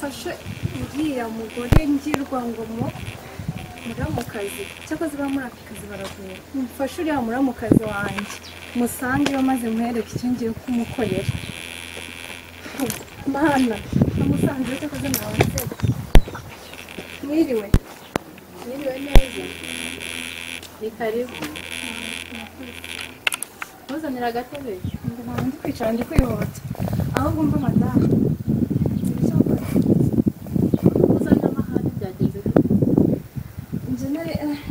uriya mugore ngirwa ngomo muramukazi cyakoze bamurakikazi baravuye mufashe uriya muramukazi wanjye musangeyo maze muhereke icyo ngiye kumukorera mana namusanze cyakoze mwabasetse mwiriwe mwiriwe neza ni karibu ntuzanire agatebe ngo ntabwo ndi kwicara ndi kwihota ahubwo mba madamu ibyo uzanire amahane byagenze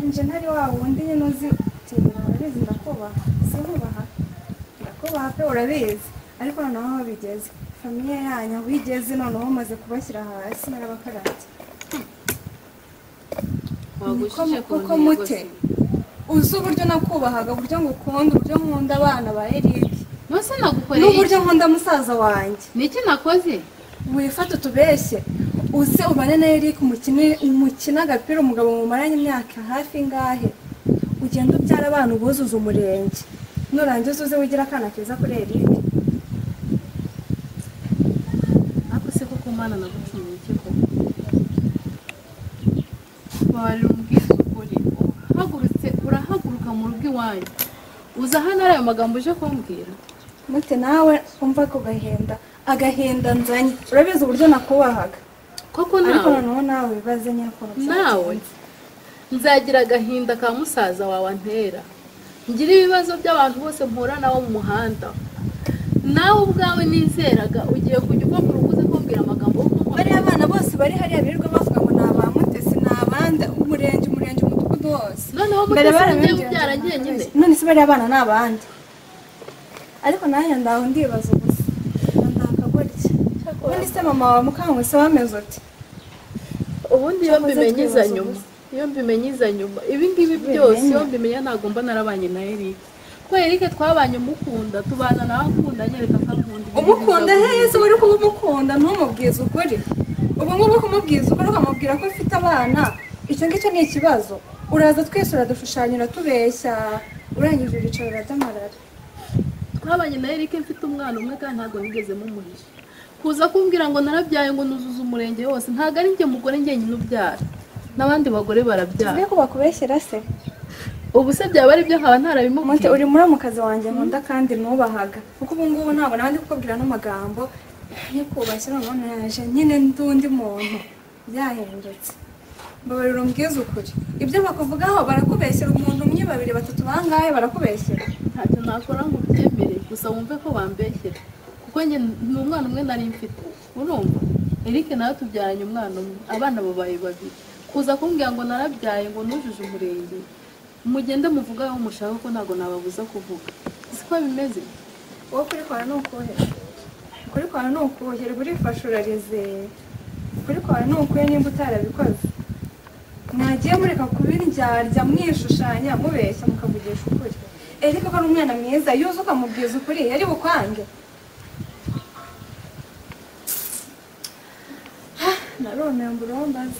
injeneri wa wundi nyine uzi tibira urabizi ndakubaha sinkubaha ndakubaha pe urabizi ariko noneho aho bigeze famiye yanyu aho igeze noneho umaze kubashyira hasi narabakarabye wagushije ku kuko ntego mute se uzi uburyo nakubahaga uburyo ngukunda uburyo nkunda abana ba erike nose nagukoreye iki? n'uburyo nkunda musaza wanjye ni iki nakoze wifate utubeshye uze ubane na Eric umukine umukina agapira umugabo mumaranye imyaka hafi ingahe ugenda ubyara abantu buzuza umurenge nurangiza uze wigira akana keza kuri Eric ariko se koko umwana nagucumuye iki koko wabarira umbwiza ukuri uhagurutse urahaguruka mu rugo iwanyu uza hano ari ayo magambo uje kumbwira mute nawe umva ako gahenda agahinda nzanye urabizi uburyo nakubahaga koko ariko nawe noneho nawe wibaze nyine ukuntu nawe byagenze. nzagira agahinda ka musaza wawe antera ngira ibibazo by'abantu bose mpura nabo mu muhanda nawe ubwawe nizeraga ugiye kujya uva ku rugo uze kumbwira amagambo yo kuko bariya bana bose bari hariya birirwa bavuga ngo ni aba mutesi ni abandi umurenge umurenge umudugudu wose noneho mbere mutesi ugiye barabibwira kubyara ngo njyenyine ntabeshye. none se bariya bana ni abandi ariko nanjye ndaho ndibaza gusa ndaka gutya ubundi se mama wa mukankwese wameze uti ubundi iyo mbimenye iza nyuma iyo mbimenye iza nyuma ibi ngibi byose iyo mbimenya ntabwo mba narabanye na Eric ko Eric twabanye umukunda tubana nawe akunda anyereka ko akunda ibi umukunda ngibi hehe se wari kumukunda ntumubwize ukuri ubu ngubu kumubwiza ukuri ukamubwira ko ufite abana icyo ngicyo ni ikibazo uraza twese uradushushanyira tubeshya urangije uricara uradamarara twabanye na Eric mfite umwana umwe kandi ntabwo nigeze mumuhisha kuza kumbwira ngo narabyaye ngo nuzuze umurenge wose ntabwo ari njye mugore njyenyine ubyara n'abandi bagore barabyara mbega bakubeshyera se ubu se byaba ari byo nkaba Monte ntarabimubwiye uri muramukazi wanjye nkunda kandi nubahaga kuko ubu ngubu ntabwo nawe ndi kukubwira n'amagambo yo kubashye noneho naje nyine nd'undi muntu byahindutse mbabarira umbwize ukuri ibyo bakuvugaho barakubeshyera umuntu umwe babiri batatu bangahe barakubeshyera ntacyo nakora ngo ubyemere gusa wumve ko bambeshyera kuko njye ni umwana umwe nari mfite urumva Eric nawe tubyaranye umwana umwe abana babaye babiri kuza kumbwira ngo narabyaye ngo nujuje umurenge mugende muvuge aho mushaka ko ntabwo nababuza kuvuga siko bimeze wowe kuri kwawe ni ukuhe kuri kwawe ni ukuhe urifashe urarizeye kuri kwawe ni ukuhe nimba utarabikoze mwagiye mureka kubiryarya mwishushanya mubeshya mukavugisha ukuri eriko ko ari umwana mwiza yuze ukamubwiza ukuri yari bukwange Ha, naromeye ngo urombaze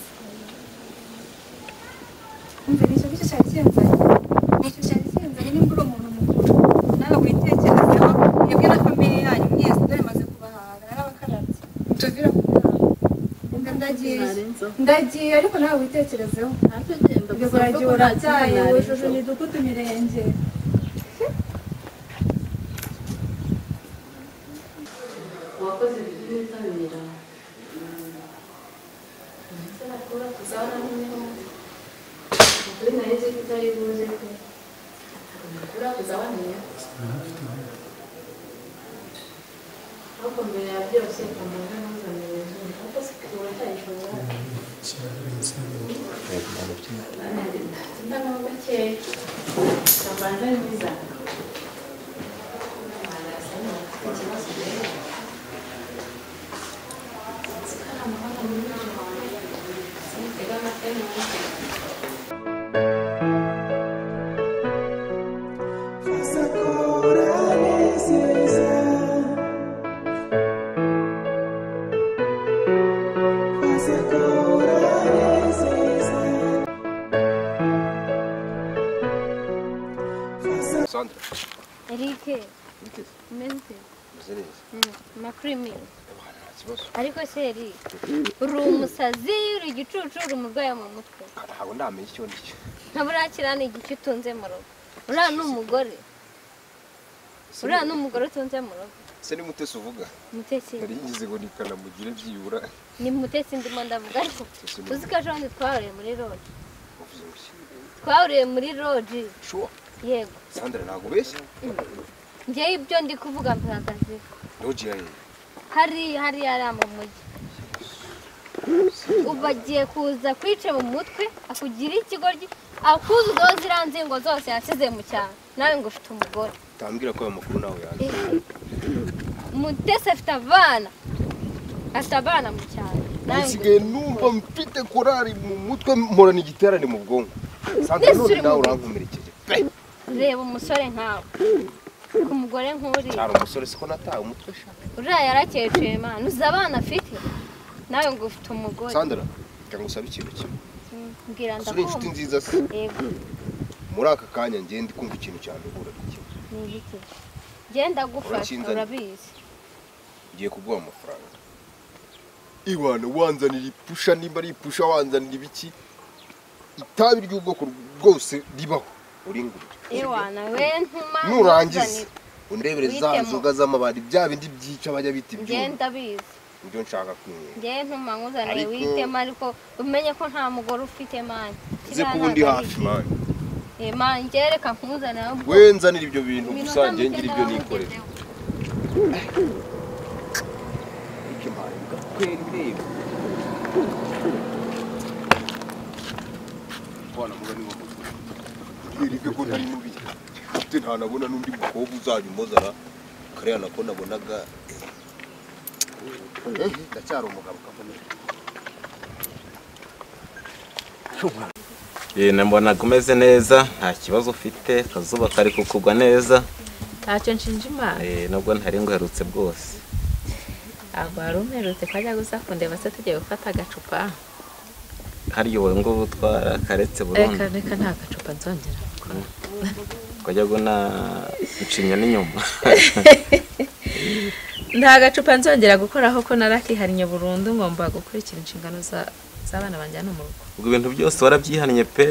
umvira icyo gicyo cyari kinzanye icyo cyari kinzanye nimba uri umuntu mukuru nawe witekerezeho mwebwe na famiye yanyu mwese dore maze kubahaga narabakarabye mutuvira ku nama ndagiye Narenzaho. ndagiye ariko nawe witekerezeho ntacyo genda ubwo gusa buragiye kuko nta kibazo urabyaye nari wujuje nzi. imidugudu imirenge uwakoze ibintu witabira ndetse nakora kuzabona n'umwe ukuri nayo nzi ko utari buze pe nakora kuzabona niyo ariko mbere ya byose kumva nk'uzanira izuru kuko sikura cyayishobora ndabona gakeya ndabona ari mwiza arasa n'ufite ikibazo rero Sandra. Eric, umeze ute? Meze neza. Mm, Makuru imwe. Abahanzi. kibazo ariko se eri uri umusazi uri igicucu uri umurwayi wo mu mutwe ntabwo ndamenya icyo ndi cyo ntabwo urakira ni igice utunze mu rugo uriya ni umugore uriya ni umugore utunze mu rugo ese ni mutesi uvuga mutetsi nari ngize ngo nikanamugire byibura ni mutetsi ndimo ndavuga ariko Mutesi ni uzi ko ejo bundi twahuriye muri roji uvuze iki twahuriye muri roji shuwa yego sandra ntabwo ubeshya ngewe ibyo ndi kuvuga mbihagazeho roji yaye hariya hariya ari mu mujyi ubu agiye kuza kwica mu mutwe akugira ikigoryi akuzuzaho ziriya nzingo zose yasize mu cyaro nawe ngo ufite umugore utambwira ko aya makuru ntawe yaje mutesi afite abana afite abana mu cyaro nawe ngo nsigaye numva mfite korari mu mutwe mporana igiterane mu bwonko sandra Mbese none uri nawe mu- urankomerekeje pe reba umusore nkawe ku mugore nk'uriya cyari umusore siko nataye umutwe sha uriya yarakeceye imana uzi abana afite nawe ngo ufite umugore sandra reka ngusabe ikintu kimwe Mm, mbwira suri inshuti ndakumva nziza se yego muri aka kanya ngende ndi kumva ikintu cyane uhura n'ikintu ni ibiki genda gufasha Urakinzanye? urabizi ugiye kuguha amafaranga ibana wanzanira ipusha nimba ari ipusha wanzanira ibiki itabi ry'ubwoko bwose ribaho uringurire Iwana we ntuma nurangiza ntuzanire. undebere za Witemo. nzoga z'amabari bya bindi byica bajya bita ibyuma ngenda bizi nibyo nshaka kumenya ngewe ntuma nkuzaniye Ariko- witema ariko umenye ko nta mugore ufite mani uze kuba undi hafi mani mani ngewe reka nkuzanire ubwo we nzanira ibyo bintu gusa ngengera ibyo nikorera ariko imana igakwera ireba abana muba nibo mutwe yereke ko ntari mubi ufite ntanabona n'undi mukobwa uzajya umuzana kariya nako nabonaga Eh, ndacyari umugabo kamere Eh, na mbonaga umeze neza nta kibazo ufite akazuba kari kukugwa neza ntacyo nshinja imana Eh, nubwo ntari nguherutse bwose ntabwo wari umerutse ko ajya gusa kundeba se tugiye gufata agacupa harya ubu ngubu utwara karetse reka burundu reka nta gacupa nzongera gukora ukajya guna ucinya n'inyuma nta gacupa nzongera gukoraho ko narakihariye burundu ngomba gukurikira inshingano za- z'abana banjyana mu rugo ubwo ibintu byose warabyihannye pe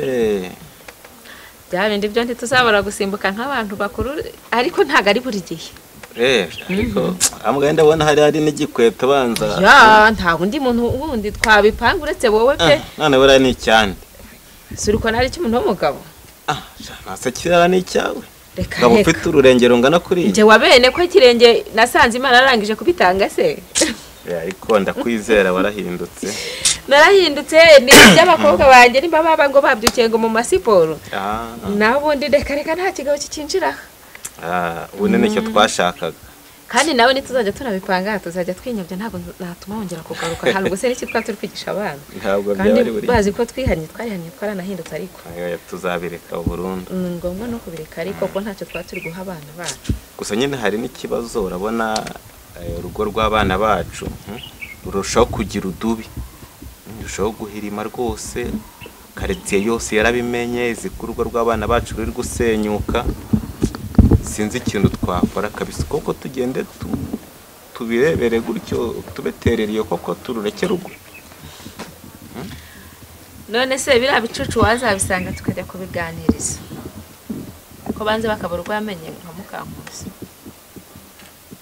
bya bindi byo ntituzabura gusimbuka nk'abantu bakuru ariko ntabwo ari buri gihe Eh, ariko amwe ndabona hari hari n'igikweto banza ya nta wundi muntu wundi twabipanga uretse wowe pe Ah, none buriya ni icyande si uri kubona hari icy'umuntu w'umugabo Ah, sha, ntase kirara ni icyawe reka ngabo reka ufite ururenge rungana njye kuriya wa bene ko ikirenge nasanze imana yarangije kubitanga se Eh, ariko ndakwizera warahindutse narahindutse ni iby'abakobwa banjye nimba baba ngo babyukiye ngo mu masiporo Ah, ah. naho ubundi reka reka nta kigabo kikinjiraho Ah, ubu ni nicyo twashakaga kandi nawe ntituzajya tunabipanga tuzajya twinyabya ntabwo natuma wongera kugaruka hari ubuse n'iki twaba turi kwigisha abana ntabwo byaba kandi ari buri bazi ko twihannye twarihannye twaranahindutse ariko Ayo, tuzabireka burundu ni ngombwa no kubireka ariko kuko ntacyo twaba turi guha abana bacu gusa nyine hari n'ikibazo urabona eh, urugo rw'abana bacu hm, rurushaho kugira udubi Hm, rurushaho guhirima rwose karitsiye yose yarabimenye izi ko urugo rw'abana bacu ruri gusenyuka sinzi ikintu twakora kabisa koko tugende tu- tubirebere gutyo tubeterereye koko turureke rugo none se biriya bicucu wazabisanga tukajya kubiganiriza ko banze bakabura uko bamenye nka mukankusi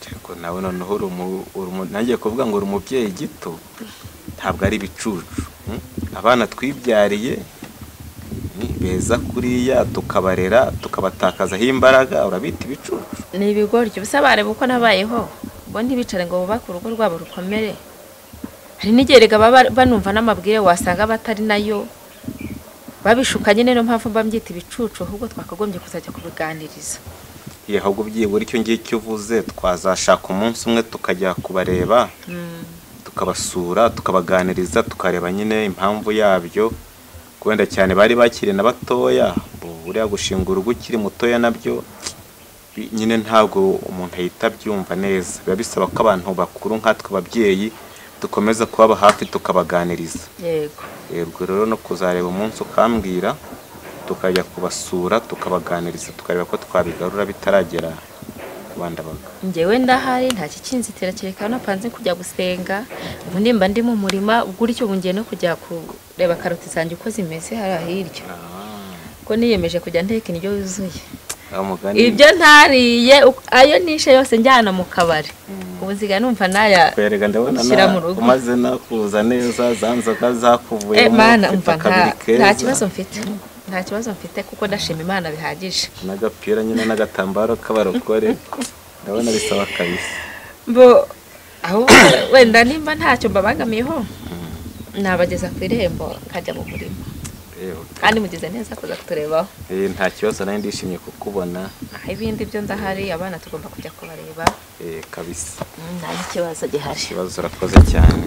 ariko nawe noneho uri umu- uri umu- nangiye kuvuga ngo uri umubyeyi gito ntabwo ari ibicucu mm? abana twibyariye ni beza kuriya tukabarera tukabatakazaho imbaraga urabita ibicucu ni ibigoryi ubusabane uko nabayeho bo ntibicare ngo bubake urugo rwabo rukomere hari n'igihe rega baba banumva n'amabwire wasanga batari nayo babishukanye niyo mpamvu mba mbyita ibicucu ahubwo twakagombye kuzajya kubiganiriza Ye, ahubwo byibura icyo ngicyo uvuze twazashaka umunsi umwe tukajya kubareba tukabasura tukabaganiriza tukareba nyine impamvu yabyo wenda cyane bari bakiri na batoya ubu buriya gushinga urugo ukiri mutoya nabyo bi- nyine ntabwo umuntu ahita abyumva neza biba bisaba ko abantu bakuru nkatwe ababyeyi dukomeza kubaba hafi tukabaganiriza yego Eh, ubwo rero no kuzareba umunsi ukambwira tukajya kubasura tukabaganiriza tukareba ko twabigarura bitaragera bandabaga njyewe ndahari nta kikinzitira kereka napanze kujya gusenga ubu nimba ndi mu murima gutyo ubu ngiye no kujya kureba karoti zanjye uko zimeze hariya hirya ko niyemeje kujya nteka indyo yuzuye aho mugani ibyo ntariye uko- ayo nishe yose njyana mu kabari ubuziga numva naya kwerega ndabona Shyira na- mu rugo. umaze nakuza neza za nzoga Eh, zakuvuyemo mana ufite umva akabiri nta- keza, nta kibazo mfite nta kibazo mfite kuko ndashima imana bihagije n'agapira nyine n'agatambaro k'abarokore ndabona bisaba kabisa mbo ahubwo wenda nimba ntacyo mbabangamiyeho nabageza ku irembo nkajya mu murima Ewe, kandi mugize neza kuza kuturebaho eh, nta kibazo nari ndishimye kukubona aho ibindi byo ndahari abana tugomba kujya kubareba eh, kabisa Mm, nta n'ikibazo gihari ikibazo urakoze cyane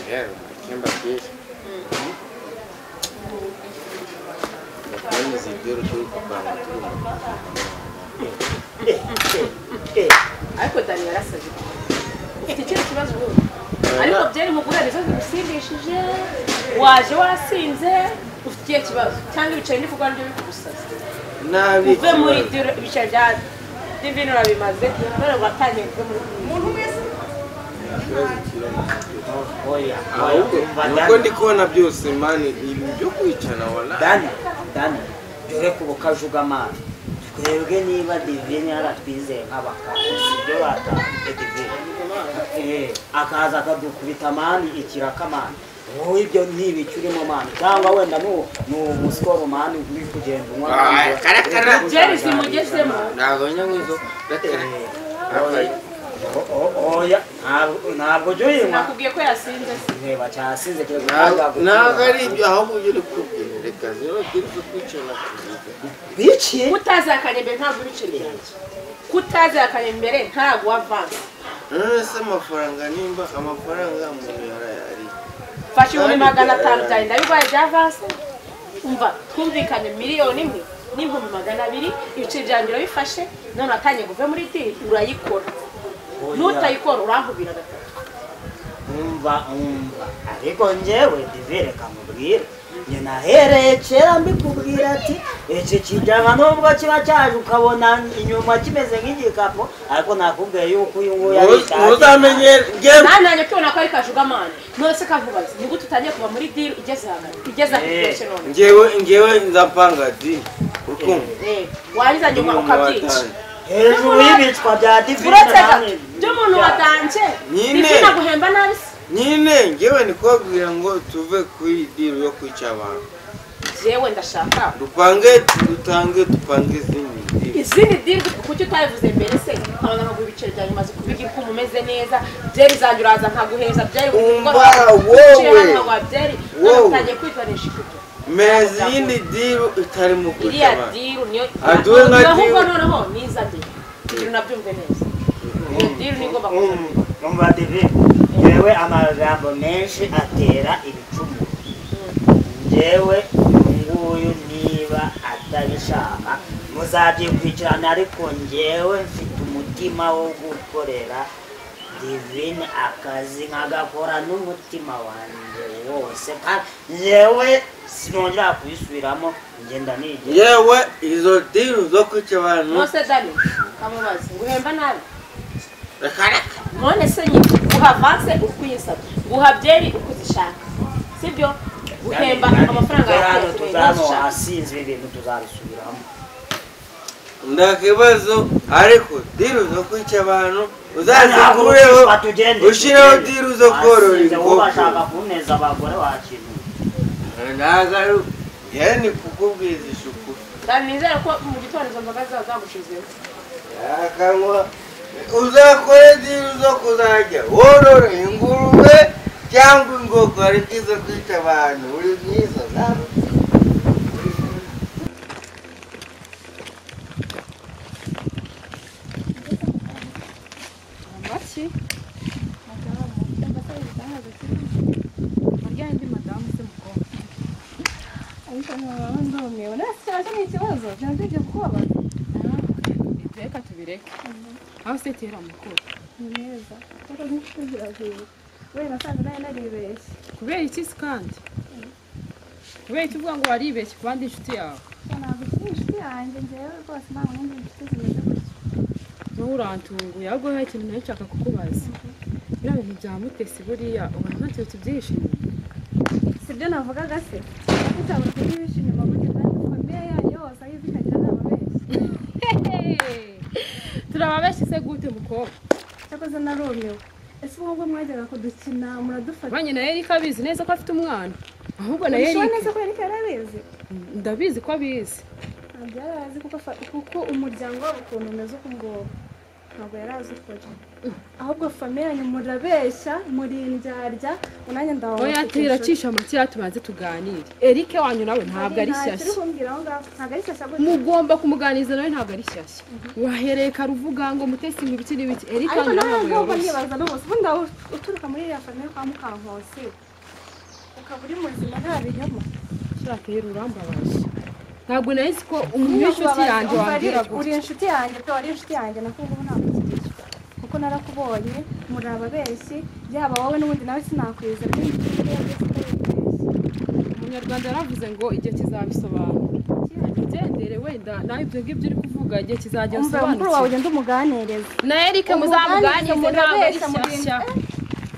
rero mu cyumba byiza bakomeze ibyo turi kuvanga turi mu ariko dani yarasaze ufite ikindi kibazo ubu ariko byari mugura nizo zigusindishije waje warasinze ufite ikihe kibazo cyangwa ibiceri ndivuga nibyo bikugusaza nabi uve muri ibyo ibiceri bya divino urabimaze none watangiye kuva muri umuntu wese Oya, oya, ahubwo umva nuko Dani, ndi kubona byose mani ibi byo kwicana wala Dani, Dani, dore ku bukaje ubw'amazi twebwe niba divine yaratwizeye nk'abakara ibyo batanze divine Eh, akaza akadukubita mani ikiraka mani wowe ibyo ntibicyo urimo mani cyangwa wenda nu- ni umusikoro mani uri kugenda unywa Ah, karakara. byari zimugezemo nabonye nk'izo gatera Eh, oya, o- o- oya ntabwo ntabwo ujya uyinywa nakubwiye ko yasinze se reba cyasize kereka ntabwo ari ibyo ahubwo ibyo uri kubwira reka zero bwira ibyo kwicana kuziga biciye kutazakanya imbere ntabwo ibiceri byanjye kutazakanya imbere ntabwo wavanze none se amafaranga nimba amafaranga umuntu yarayari fasha ibihumbi magana atanu byawe ndabibaye bya avanse umva twumvikanye miliyoni imwe n'ibihumbi magana abiri ibiceri byanjye urabifashe none watangiye kuva muri diri urayikora n'utayikora urahubira gatatu umva umva ariko njyewe divire kamubwire njye nahereye kera mbikubwira ati iki kijyana nubwo kiba cyaje ukabona inyuma kimeze nk'igikapu ariko nakubwiye yuko uyu nguyu ari ntuzamenye njyewe nananye ukibona ko ari kajugamani none se kavubazi ni gute utangiye kuva muri diri igeze ahantu igeze ahantu Eh. byinshi none njyewe njyewe nzapanga di urukundo Eh, warangiza nyuma ukabyica hejuru y'ibicwa bya divire uretse gato by'umuntu watanje Nyine. divina guhemba nabi se nyine njyewe ni kubabwira ngo tuve kuri diri yo kwica abantu jewe ndashaka dupange dutange dupange izindi diri izindi diri kuki utabivuze mbere se nkabona nkaguha ibiceri byanjye umaze kubigira uko umeze neza byeri zanjye uraza nkaguheza byari buri Umva, mugoroba, wowe. ibiceri hano nkaguha byeri none Wowe. utangiye kwitanisha ibyo mpereza iyindi diri itari mu kwica iriya abantu diri niyo Aduwe nka ahubwo diri. noneho niza njye kugira unabyumve neza iyo diri niyo igomba kuza Mm. umva divire njyewe amagambo menshi atera ibicumu njyewe uyu nguyu niba atabishaka muzabyikurikirana ariko njyewe mfite umutima wo gukorera divine akazi nkagakora n'umutima wanjye wose kandi njyewe sinongera kubisubiramo ngenda nigera yewe izo diri zo kwica abantu nose dani kamubazi nguhemba nabi reka reka none se nyine guha avanse uko uyisabye guha byeri uko uzishaka sibyo guhemba amafaranga yawe hano uko tuzano uzishaka wasinzwe ibintu tuzabisubiramo ndakibazo ariko diri zo kwica abantu uzazikureho uzazikureho ushireho diri zo korora inkoko ubashaka kuneza abagore wakintu ntabwo ari yewe ni kukubwiriza ishuku Dani nizere ko mu gitondo izo mboga ziba zagushizeho Yakanywa uzakore diri zo kuzajya worora ingurube cyangwa ingoko ariko izo kwica abantu uri mwiza nawe amaki madamu mbasa ibitangaza kirimo muryango ndi madamu se mukobwa ariko nkaba ndumiwe nasi cyaje ni ikibazo byanzige kubabaza Ibyo reka tubireke aho se kera mukuru ni neza kuko n'inshuti ziravuye kubera nasanze nawe naribeshye kubera iki se kandi kubera iki uvuga ngo waribeshye ku bandi inshuti yawe ntabwo ukiri inshuti yanjye njyewe rwose ntabwo nindi inshuti zimeze gutya wowe urantunguye ahubwo hari ikintu nawe nshaka kukubaza biriya bintu bya mutesi buriya ubona nta kintu tubyishimiye si byo navugaga se ntabwo ukiri inyuma gutya kandi famille yanyu yose aho ivi ikagira inama benshi turababeshye se gute mukobwa cyakoze narumiwe ese ubu ngubu mwajyaga kudukina muradufata banki na erika abizi neza ko afite umwana ahubwo na Ubishoboye erika neza ko yari karabizi ndabizi ko abizi ntabwo yari azi kuko afa- kuko umuryango wabo ukuntu umeze uko nguko ntabwo yari azi ukuri ahubwo famille yanyu murabeshya murindyarya unanjye ndawa oya turacisha amakiya tubanze tuganire erike wanyu nawe ntabwo ari shyashya ntabwo ari shyashya gutya mugomba kumuganiriza nawe ntabwo ari shyashya wahereye kare uvuga ngo mutesi ngo ibiki n'ibiki erika ariko wanyu nawe ntabwo ngomba yoroshye nibaza n'umunsi ubundi waba uturuka muri iriya famille kwa mukankosi ukaba uri muzima nta binyoma ushaka rero urambabaje ntabwo nari nzi ko umuntu w'inshuti yanjye Umva, wambwira ari- uri gutya inshuti yanjye pe wari inshuti yanjye nako ubu ntabwo ukirishwa kuko narakubonye muri ababeshyi yaba wowe n'ubundi nawe sinakwizera kandi icyo uriya wese utaribeshya. umunyarwanda yaravuze ngo igihe kizabisobanura ugendere wenda nawe ibyo ngibyo uri kuvuga igihe kizajya umva mukuru wawe bisobanukirwa ugenda umuganirize na erike muzamuganirize ntabwo ari shyashya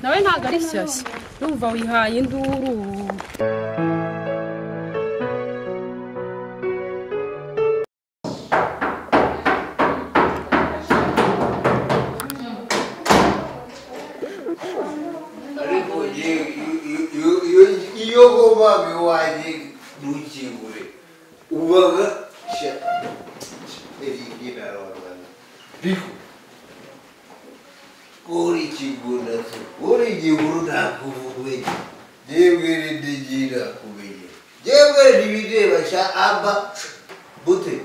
nawe ntabwo ari shyashya numva wihaye induru ariko njyewe iyo- iyo- iyo- iyo hoba iwanjye ntukingure ubaga sha erike narabana ariko uri ikigunda se uri igihuru ntakuvuge yewe rendegira kumenya yewe ntibireba sha aba bute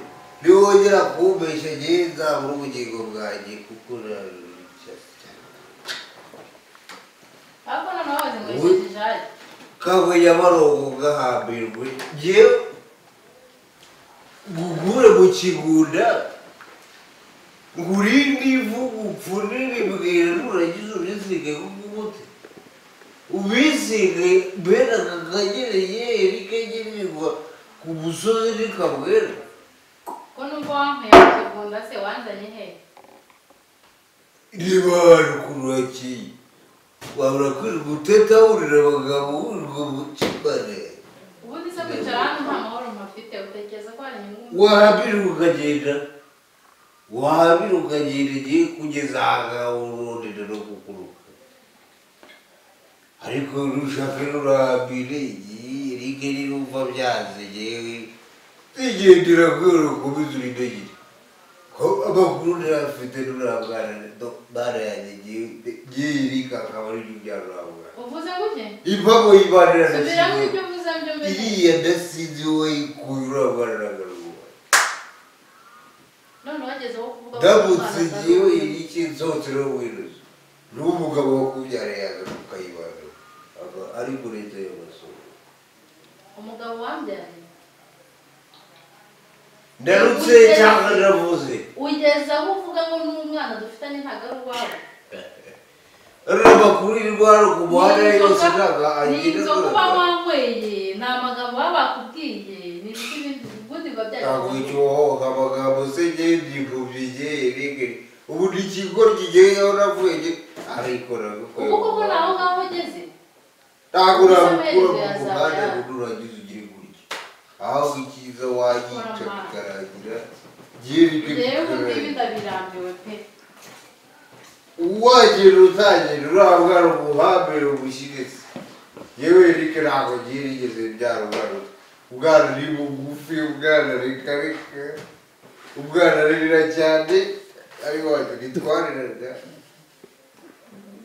niwongera kumbesha njyewe nzabura ubugingo bwanjye kuko narusha ariko noneho waje ngo Wowe- yishyushye ahari kabuye abarongo gahambirwe ngiye ngugure mu kigunda ngurinde ivu upfunire mbwira nurangiza ubisige kukumuti ubisige mbere aka kagereye rikagenerwa ku musozi rikabwera ko nubwo wankuye mu kigunda se wanzanye he niba rukururaki wabura kwiri guteta wurira abagabo wurirwa mu kibare ubundi se kwicara hano nta mahoro mpafite utekereza ko hari inyungu wabira ukagenda wabira ukagenda igihe kugeza aha urondera no kukuruka ariko rushaka rurabire igihe rike nirumva byanze ngewe zigendera kubera ukomeza urintagire ko amakuru ntafite nurabwana bana yanjye ngewe rike akaba ari byo byarurabwana uvuze gutya impamo y'ibanira na subiramo kimwe ibyo uvuze byo mbere iriya ndasinzi wowe kuyurabana n'agaruba none wageze aho kuvuga ko ndamutse umwana ngewe atari- iki nsotero wiruze niwo mugabo wakubyara yaza ukayibana aba ari muri leta y'abasoro umugabo wambyaye ndarutse cyangwa ndavuze ugeze aho uvuga ngo n'umwana dufitanye ntabwo ari uwawe ruraba kuri rwara ku muhanda Ni yose inzoga- ntabwo ni agenda inzoga uba wanyweye ni amagambo baba bakubwiye ni ibiti bindi ubundi biba ntabwo byagiye icyohoka amagambo se ngewe byikubye igihe rege ubu ni ikigo kigeyeho navuye nge arikora kuko ubu koko ni aho ngaho ugeze ntabwo Umusamariya urabukura mu yazaba muhanda yanga. ngo uragize ugire gutya ahubwo icyiza wayica bikaragira byirike rero ngibi bikaragira ndabirambiwe pe uwagenda utagenda urabwara umuhambere ubushyigitse yewe rike ntabwo byirigeze byarugaruka ubwana ni bugufi ubwana rikarika ubwana ririra cyane ariko wacu nitwariraga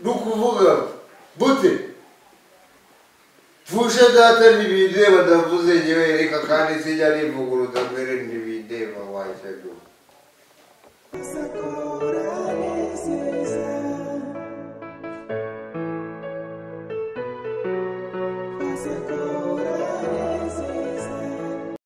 ni ukuvuga bute mfushe data ntibindeba ndavuze ngewe reka kandi sinjya nivuguruza mbere ntibindeba wajyaga Sakurane se